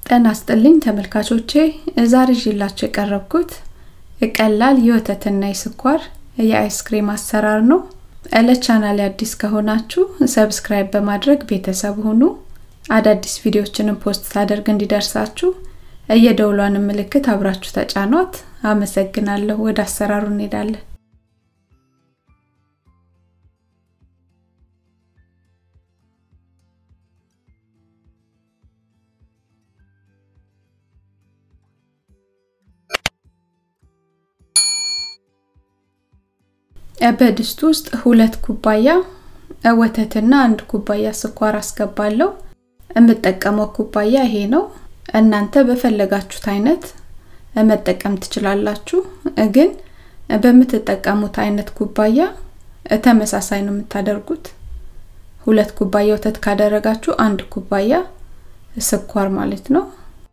ጤና ይስጥልኝ ተመልካቾቼ ዛሬ ይዤላችሁ የቀረብኩት ቀላል የወተትና የስኳር የአይስክሬም አሰራር ነው። ለቻናሌ አዲስ ከሆናችሁ ሰብስክራይብ በማድረግ ቤተሰብ ሁኑ። አዳዲስ ቪዲዮዎችንም ፖስት ሳደርግ እንዲደርሳችሁ የደውሏን ምልክት አብራችሁ ተጫኗት። አመሰግናለሁ። ወደ አሰራሩ እንሄዳለን። በድስት ውስጥ ሁለት ኩባያ ወተትና አንድ ኩባያ ስኳር አስገባለሁ። የምጠቀመው ኩባያ ይሄ ነው። እናንተ በፈለጋችሁት አይነት መጠቀም ትችላላችሁ። ግን በምትጠቀሙት አይነት ኩባያ ተመሳሳይ ነው የምታደርጉት። ሁለት ኩባያ ወተት ካደረጋችሁ አንድ ኩባያ ስኳር ማለት ነው።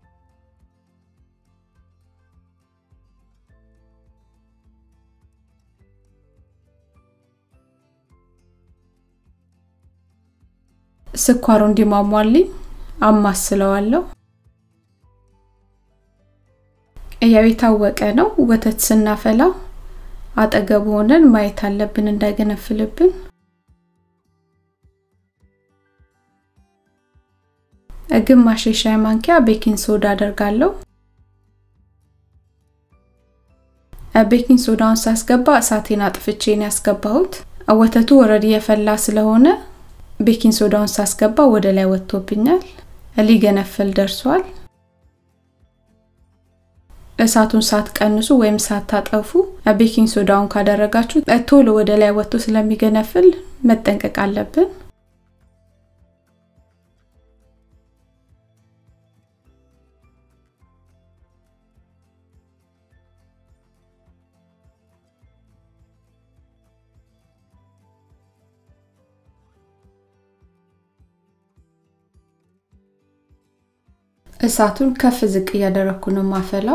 ስኳሩ እንዲሟሟልኝ አማስለዋለሁ። ያው የታወቀ ነው። ወተት ስናፈላ አጠገቡ ሆነን ማየት አለብን እንዳይገነፍልብን። ግማሽ የሻይ ማንኪያ ቤኪንግ ሶዳ አደርጋለሁ። ቤኪንግ ሶዳውን ሳስገባ እሳቴን አጥፍቼ ነው ያስገባሁት። ወተቱ ወረድ የፈላ ስለሆነ ቤኪንግ ሶዳውን ሳስገባ ወደ ላይ ወጥቶብኛል። ሊገነፍል ደርሷል። እሳቱን ሳትቀንሱ ወይም ሳታጠፉ ቤኪንግ ሶዳውን ካደረጋችሁ ቶሎ ወደ ላይ ወጥቶ ስለሚገነፍል መጠንቀቅ አለብን። እሳቱን ከፍ ዝቅ እያደረኩ ነው ማፈላው።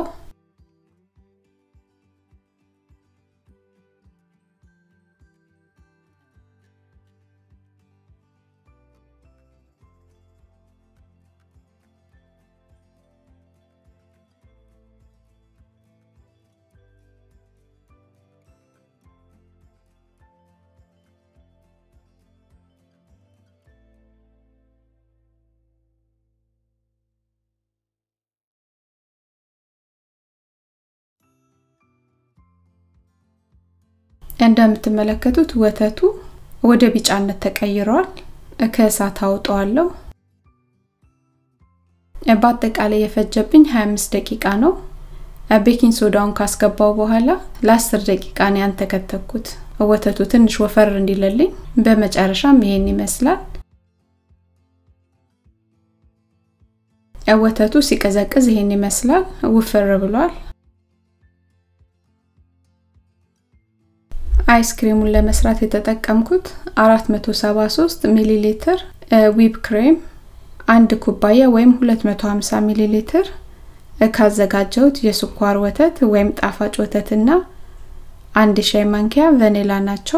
እንደምትመለከቱት ወተቱ ወደ ቢጫነት ተቀይሯል። ከእሳት አውጠዋለሁ። በአጠቃላይ የፈጀብኝ 25 ደቂቃ ነው። ቤኪንግ ሶዳውን ካስገባው በኋላ ለ10 ደቂቃ ነው ያንተከተኩት ወተቱ ትንሽ ወፈር እንዲለልኝ። በመጨረሻም ይሄን ይመስላል። ወተቱ ሲቀዘቅዝ ይሄን ይመስላል። ውፍር ብሏል። አይስክሪሙን ለመስራት የተጠቀምኩት 473 ሚሊ ሊትር ዊፕ ክሬም፣ አንድ ኩባያ ወይም 250 ሚሊ ሊትር ካዘጋጀሁት የስኳር ወተት ወይም ጣፋጭ ወተትና አንድ ሻይ ማንኪያ ቫኒላ ናቸው።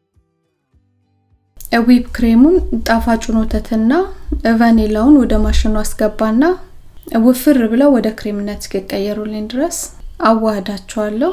ዊፕ ክሬሙን ጣፋጩን ወተትና ቫኒላውን ወደ ማሽኑ አስገባና ውፍር ብለው ወደ ክሬምነት እስኪቀየሩልኝ ድረስ አዋህዳቸዋለሁ።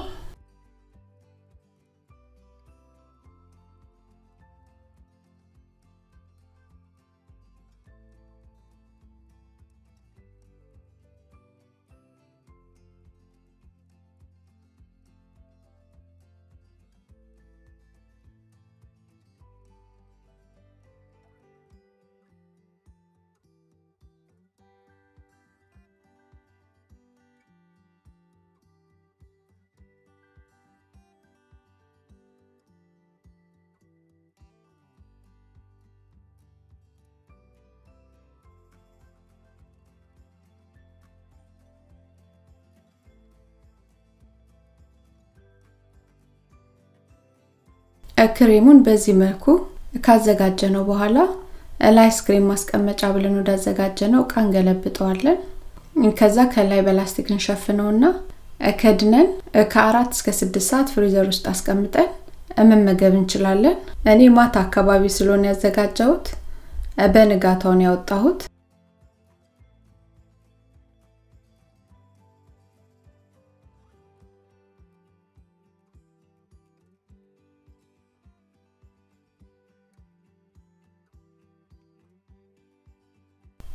ክሬሙን በዚህ መልኩ ካዘጋጀ ነው በኋላ ለአይስክሬም ማስቀመጫ ብለን ወዳዘጋጀ ነው እቃ እንገለብጠዋለን። ከዛ ከላይ በላስቲክ እንሸፍነውና ከድነን ከአራት እስከ ስድስት ሰዓት ፍሪዘር ውስጥ አስቀምጠን መመገብ እንችላለን። እኔ ማታ አካባቢ ስለሆነ ያዘጋጀሁት በንጋታውን ያወጣሁት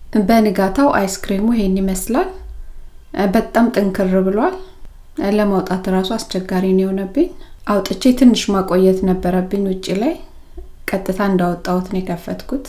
በንጋታው አይስክሬሙ ይሄን ይመስላል። በጣም ጥንክር ብሏል። ለማውጣት እራሱ አስቸጋሪ ነው የሆነብኝ። አውጥቼ ትንሽ ማቆየት ነበረብኝ ውጪ ላይ። ቀጥታ እንዳወጣሁት ነው የከፈትኩት።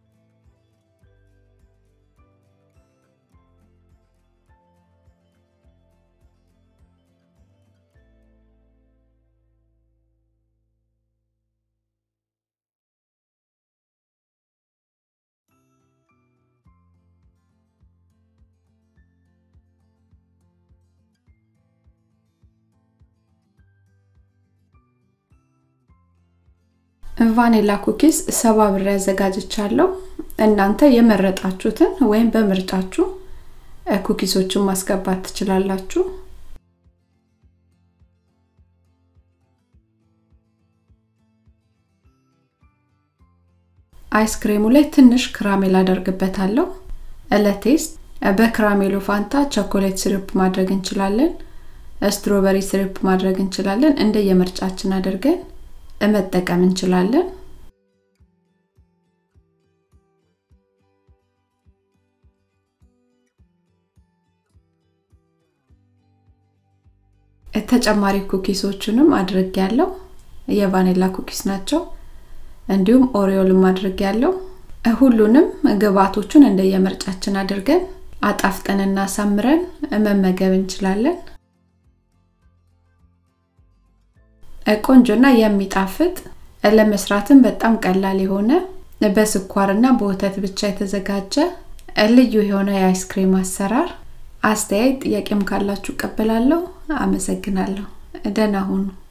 ቫኒላ ኩኪስ ሰባ ብር ያዘጋጅቻለሁ። እናንተ የመረጣችሁትን ወይም በምርጫችሁ ኩኪሶችን ማስገባት ትችላላችሁ። አይስክሬሙ ላይ ትንሽ ክራሜል አደርግበታለሁ ለቴስት። በክራሜሉ ፋንታ ቸኮሌት ሲረፕ ማድረግ እንችላለን፣ ስትሮበሪ ሲረፕ ማድረግ እንችላለን። እንደ የምርጫችን አድርገን መጠቀም እንችላለን። ተጨማሪ ኩኪሶቹንም አድርግ ያለው የቫኒላ ኩኪስ ናቸው። እንዲሁም ኦሪዮልም አድርግ ያለው ሁሉንም ግብአቶቹን እንደየምርጫችን አድርገን አጣፍጠንና አሳምረን መመገብ እንችላለን። ቆንጆና የሚጣፍጥ ለመስራትም በጣም ቀላል የሆነ በስኳርና በወተት ብቻ የተዘጋጀ ልዩ የሆነ የአይስክሬም አሰራር። አስተያየት ጥያቄም ካላችሁ እቀበላለሁ። አመሰግናለሁ። ደህና ሁኑ።